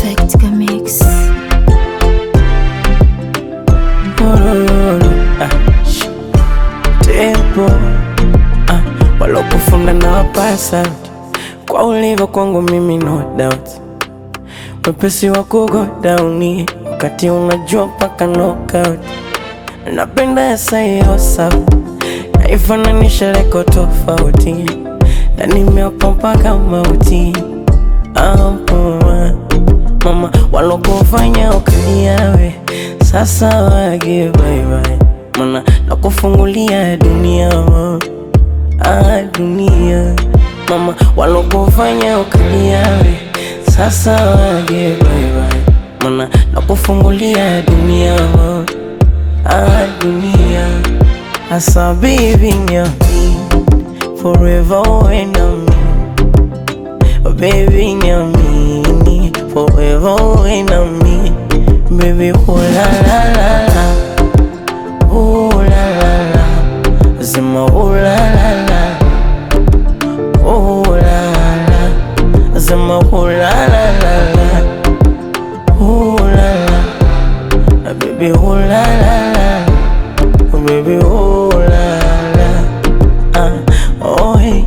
Perfect Mix. Ururu, ah, sh- tempo ah, walokufunda na wapasa kwa ulivyo kwangu mimi no doubt wepesi wa kugo down wakati unajua mpaka knockout napenda yasaio sabu naifananisha leko tofauti na nimeopa mpaka mauti Ampua. mama walokufanya ukaliawe sasa wage baibai mana nakufungulia dunia wa. ah, dunia mama walokufanya ukaliawe sasa wage baibai mana nakufungulia dunia wa. ah, dunia asa baby nyami forever when I'm Oh, baby, nyamini forever when I'm me. Baby, oh la la la la, oh la la la, Zima oh la la la, oh la la, Zima oh la la la la, oh la la, Ah, baby, oh la la la, oh baby, oh la la, ah, oh hey.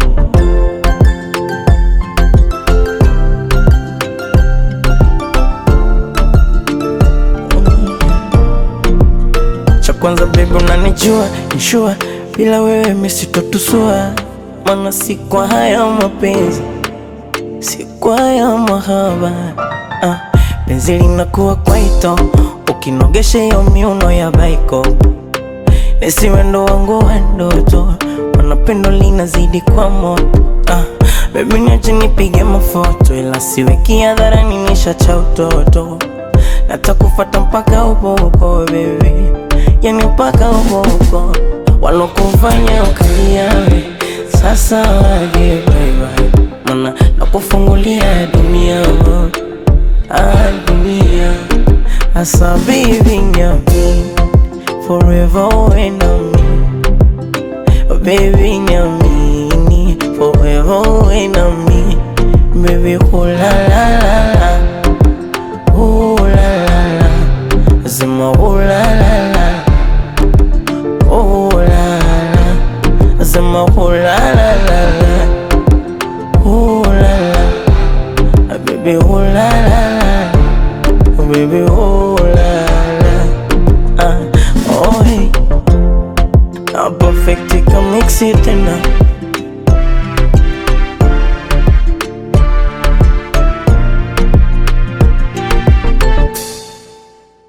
cha kwanza baby unanijua nishua bila wewe misitotusua mana si kwa haya mapenzi si kwa haya mahaba ah, penzi linakuwa kwaito ukinogesha hiyo miuno ya baiko nesi wendo wangu wa ndoto wanapendo linazidi kwa moto ah, bebi niache nipige mafoto ila siweki hadharani nisha cha utoto natakufata mpaka uboko bebi yani mpaka uboko walokufanya ukaliawe sasa waje baibai mana nakufungulia dunia ah, dunia asa baby nyami forever when I'm Oh, baby nyamini forever when I'm me baby oh la la la la oh la la la zima oh la la la oh la la zima oh la la la la oh la la Ah, baby oh la la la oh baby oh la la ah oh hey na perfect ikamixi tena